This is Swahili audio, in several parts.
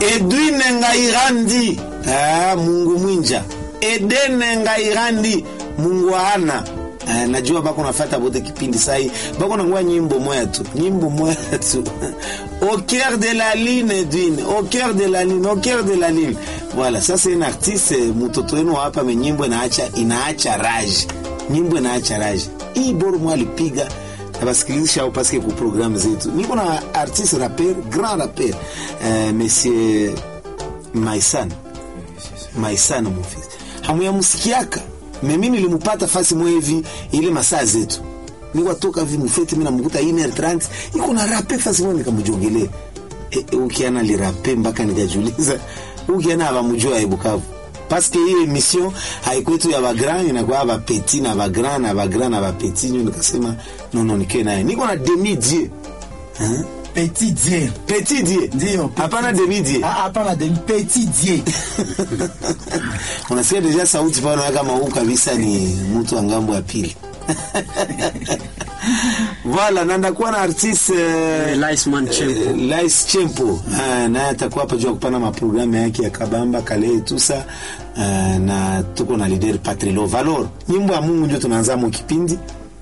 Edwin Ngairandi ah, Mungu mwinja Edene Ngairandi Mungu ana ah, najua bako nafata bote kipindi sai bako nangua nyimbo moya tu nyimbo moya tu au cœur de la ligne Edwin au cœur de la ligne au cœur de la ligne voilà ça c'est un artiste mtoto wenu hapa me nyimbo inaacha inaacha rage nyimbo inaacha rage hii boro mwa alipiga nabasikilizisha au paske ku programu zetu niko na artiste rapper grand rapper uh, monsieur Maisan Maisan mon fils hamuyamusikiaka me mimi nilimupata fasi mwe hivi ile masaa zetu niko toka hivi mufeti mimi namkuta 1h30 iko na rapper fasi mwe nikamjongelea e, e, ukiana li rapper mpaka nikajiuliza ukiana abamujua ebukavu paske hiyo emission haikwetu ya bagran inakuwa bapeti na bagran na bagran na bapeti nyo nikasema nono nikae naye niko na demi die Hein? Petit Dieu. petit die Ndio. petit hapana Dieu. demi die Ah, Hapana demi Petit Dieu. unasikia deja sauti pale unaona kama huu kabisa ni mtu wa ngambo ya pili voilà na ndakuwa na artiste eh, Liceman Chempo. Lice Chempo Ah, naye atakuwa hapa juu ya kupana maprogramu yake ya kabamba kale tusa uh, na tuko na lider Patrilo Valor nyimbo ya Mungu ndio tunaanza mu kipindi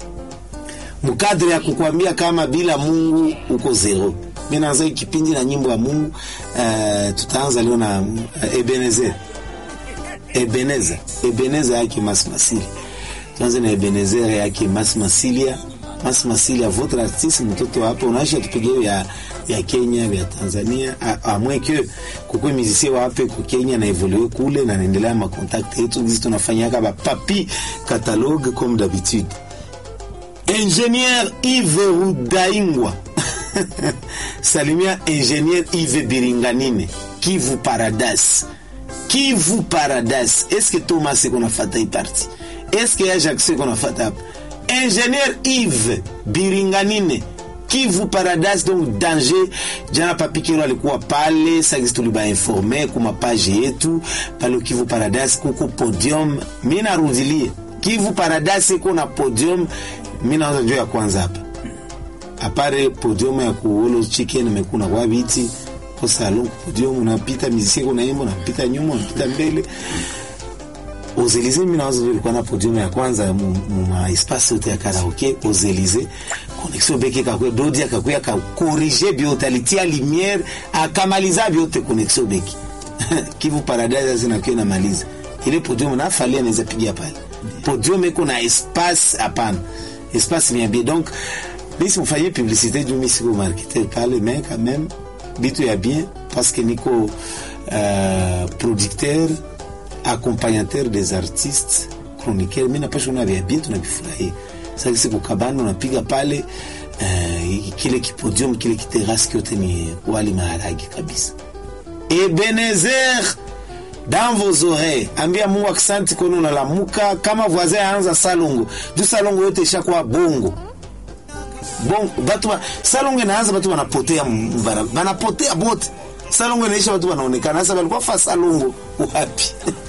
mkadri ya kukwambia kama bila Mungu uko zero. Mimi naanza hii kipindi na nyimbo ya Mungu uh, tutaanza leo na uh, Ebenezer Ebeneza Ebeneza yake Mas Masili. Tuanze na Ebenezer yake Mas Masilia. Mas Masilia votre artiste mtoto hapo unaisha tupigie ya ya Kenya ya Tanzania a, a moins que kukwe musicien wape ku Kenya na evolue kule na naendelea ma contact yetu sisi tunafanyaka ba papi catalogue comme d'habitude. Ingénieur Yves Rudaingwa salimia ingénieur Yves Biringanine Kivu Paradise Kivu Paradise est-ce que Thomas c'est qu'on a fait hii parti est-ce que Ajax c'est qu'on a fait hapa ingénieur Yves Biringanine Kivu Paradise donc danger jana papikiro alikuwa pale sagisi tuliba informe kuma page yetu pale Kivu Paradise kuko podium mimi narudilie Kivu Paradise iko na podium mimi naanza njoo ya kwanza hapa apare podium ya kuolo chicken imekuna kwa viti kwa salon podium unapita miziki unaimba unapita nyuma unapita mbele Ozelize mimi nawaza ndio ilikuwa na podium ya kwanza mu mu ma espace yote ya karaoke Ozelize connexion beke kakwe dodi akakuya ka corriger biote alitia lumière akamaliza biote connexion beke Kivu Paradise zinakuwa inamaliza ile podium na falia anaweza pigia pale podium iko na espace hapana espace bien bien donc bisi mfanyie publicité juu mimi siko marketeur pale mais quand même bitu ya bien parce que niko euh, producteur accompagnateur des artistes chroniqueur mimi napasha kuna vya bien tunavifurahia sasa siku kabano unapiga pale uh, kile kipodium kile kiterasi kyote ni wali maharagi kabisa Ebenezer dans vos oreilles ambia Mungu aksanti kono unalamuka kama voisin aanza salongo juu salongo yote ishakuwa bongo bongo batu ba, salongo inaanza batu wanapotea mbara wanapotea bote salongo inaisha watu wanaonekana sasa walikuwa fa salongo wapi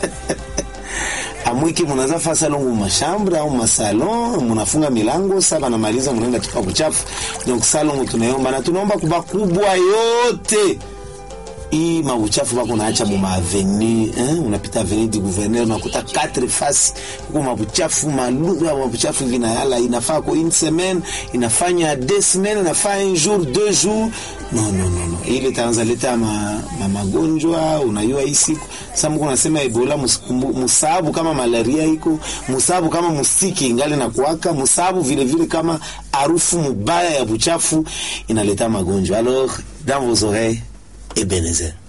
amwiki munaza fa salongo mashambre au masalon munafunga milango sasa banamaliza munaenda tupa kuchafu donc salongo tunaomba na tunaomba kuba kubwa yote hii mauchafu bako naacha mu maaveni eh? unapita aveni du gouverneur unakuta quatre fasi huko mabuchafu malugha ya mabuchafu vinayala inafaa ko une semaine inafanya deux semaines inafaa un jour deux jours no no no no ile taanza leta ma, ma magonjwa unayua hii siku sasa mko nasema ebola musikumbu- musabu kama malaria iko musabu kama mustiki ingali na kuwaka musabu vile vile kama harufu mubaya ya buchafu inaleta magonjwa alors dans vos oreilles Ebenezer